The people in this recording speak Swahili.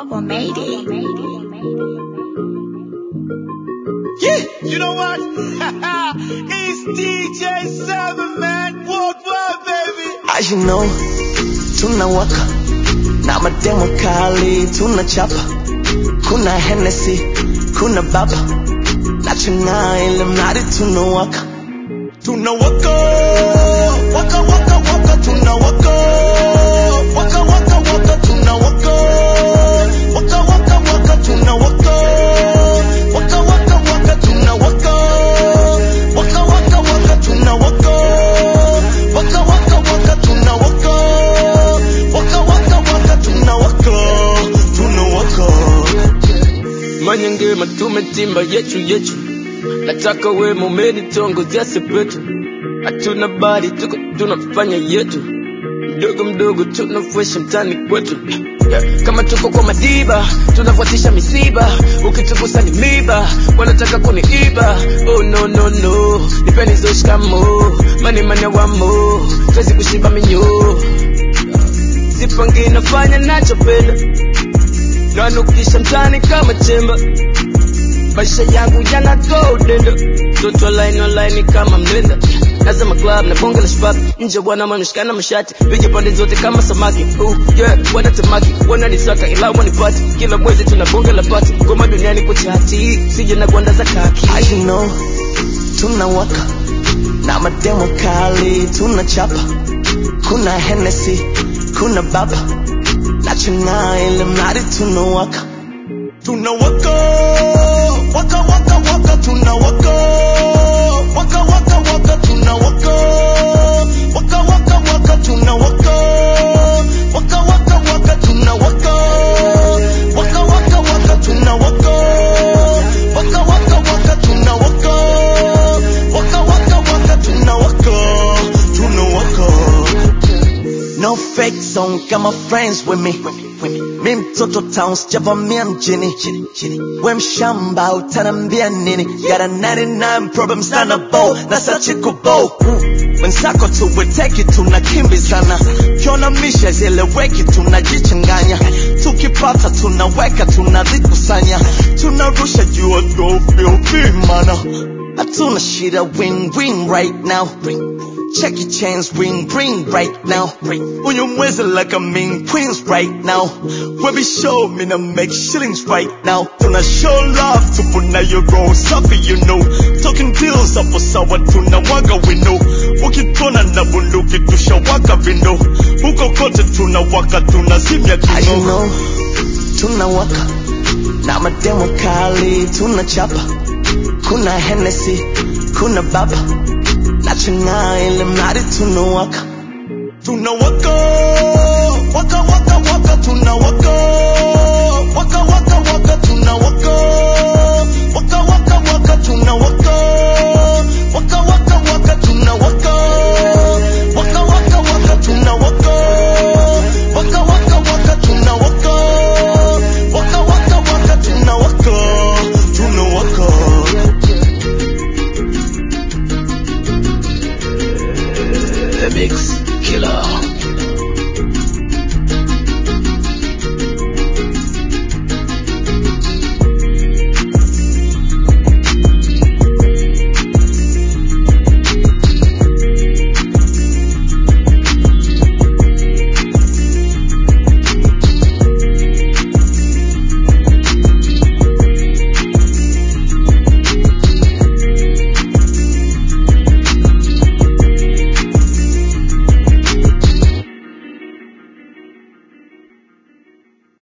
Global made it. Yeah, you know what? it's DJ Seven Man Worldwide, baby. As you know, tunawaka na mademo kali tunachapa, kuna Hennessy, kuna baba na chang'aa, ili mradi tunawaka, tunawaka waka waka waka, tunawaka waka waka waka, tunawaka waka waka waka, tunawaka waka waka waka, tunawaka waka waka waka, tunawaka waka waka waka, tunawaka waka waka waka, tunawaka tunawaka manyangema tumetimba yetu yetu nataka we mumeni tongo sepetu hatuna bari tuko tunafanya yetu mdogo mdogo tunafresha mtani kwetu Yeah, kama tuko kwa madiba tunafuatisha misiba ukitugusa ni miba wanataka kuniiba oh no no no nipeni zoshikamo mani mane wamo twezi kushiba minyo sipangi nafanya nachopenda nanukisha mtani kama chemba maisha yangu yana godendo toto line online kama mlenda nazama club na bonge la shabab nje bwana manashikana mashati piga pande zote kama samaki uh, yeah, wanatamaki wananisaka ila wanipati kila mwezi tuna bonge la pati ngoma duniani kwa chati sije na gwanda za kaki As you know, tunawaka na mademo kali tunachapa, kuna Hennessy, kuna baba na chang'aa, ili mradi tunawaka, tunawaka waka waka waka, tunawaka waka waka waka, tunawaka waka waka waka, tunawaka waka waka waka, tunawaka waka waka waka, tunawaka waka waka waka, tunawaka waka waka waka, tunawaka tunawaka No fake song, got my friends with me. Mi mtoto town sijavamia mjini, we mshamba utaniambia nini? Got a 99 problems na na bow, na sachi kubo wenzako tuweteki tunakimbizana, kiona misha zieleweki tunajichanganya, tukipata tunaweka tunazikusanya, tunarusha juu mana hatuna shida win win right now Check your chains, ring, ring right now. Uyu mwezi like a mean queens right now. Webi show me to make shillings right now. Tuna show love to puna your roll safi you know. Talking deals hapo sawa tunawaga we know. Ukitona na bunduki tushawaka vindo. Huko kote tunawaka tunazimya As you kino. know, tunawaka na mademo kali tunachapa. Kuna Hennessy, kuna baba na chang'aa, ili mradi tunawaka, tunawaka waka waka